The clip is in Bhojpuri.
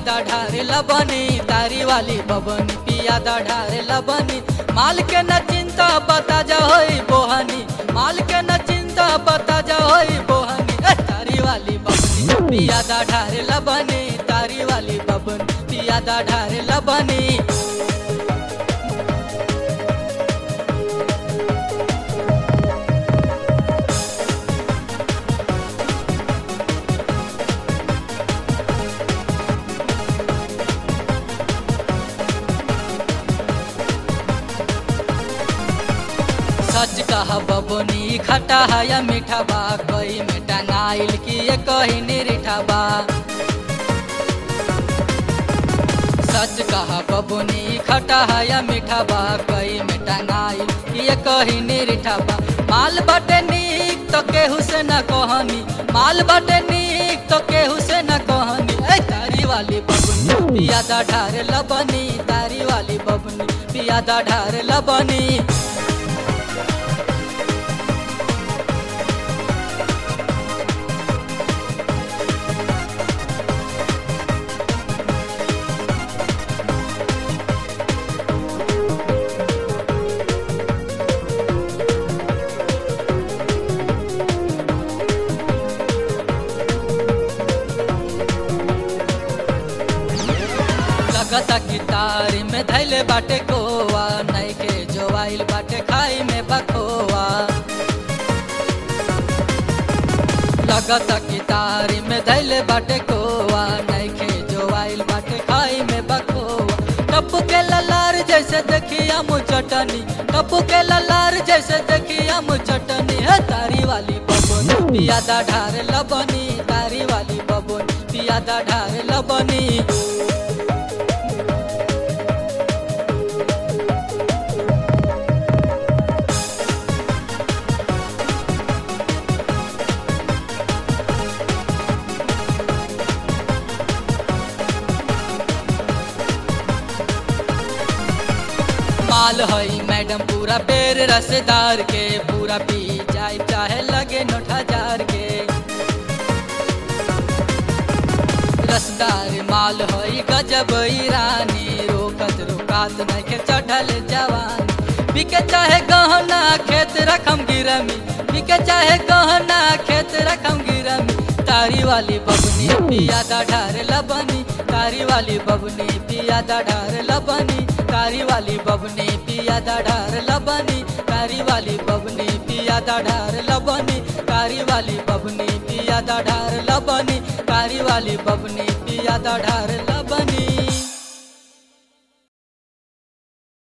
पियादा ढारे लबनी तारी वाली बबनी पियादा ढारे लबनी माल के न चिंता बता जा होई बोहनी माल के न चिंता बता जा होई बोहनी ए, तारी वाली बबनी पियादा ढारे लबनी तारी वाली बबनी पियादा ढारे लबनी सच कहा बबनी खटा है या मीठा बा कोई में टंगाइल की ये कही निरीठा बा सच कहा बबनी खटा है या मीठा बा कोई में टंगाइल की ये कही निरीठा बा माल बटे नीक तो केहू से न कहनी माल बटे नीक तो केहू से न कहनी ए तारी वाली बबनी पियादा ढारे लबनी तारी वाली बबनी पियादा ढारे लबनी लगता कि तारी में धैले बाटे गोवा नहीं के जोवाइल बाटे खाई में बखोवा लगता कि तारी में धैले बाटे गोवा नहीं के जोवाइल बाटे खाई में बखोवा टप्पू के ललार जैसे देखिया मु चटनी टप्पू के ललार जैसे देखिया मु चटनी है तारी वाली बबनी पियादा ढारे लबनी तारी वाली बबनी पियादा ढारे लबनी माल हई मैडम पूरा बेर रसदार के पूरा पी जाए चाहे लगे नोट हजार के रसदार माल हई गजब रानी रोकत रोकात नखे चढ़ल जवान बिके चाहे गहना खेत रखम गिरमी बिके चाहे गहना खेत रखम गिरमी तारी वाली बबनी पियादा ढार लबनी तारी वाली बबनी पियादा ढार लबनी तारी वाली बबनी पियादा ढार लबनी तारी वाली बबनी पियादा ढार लबनी तारी वाली बबनी पियादा ढार लबनी तारी वाली बबनी पियादा ढार लबनी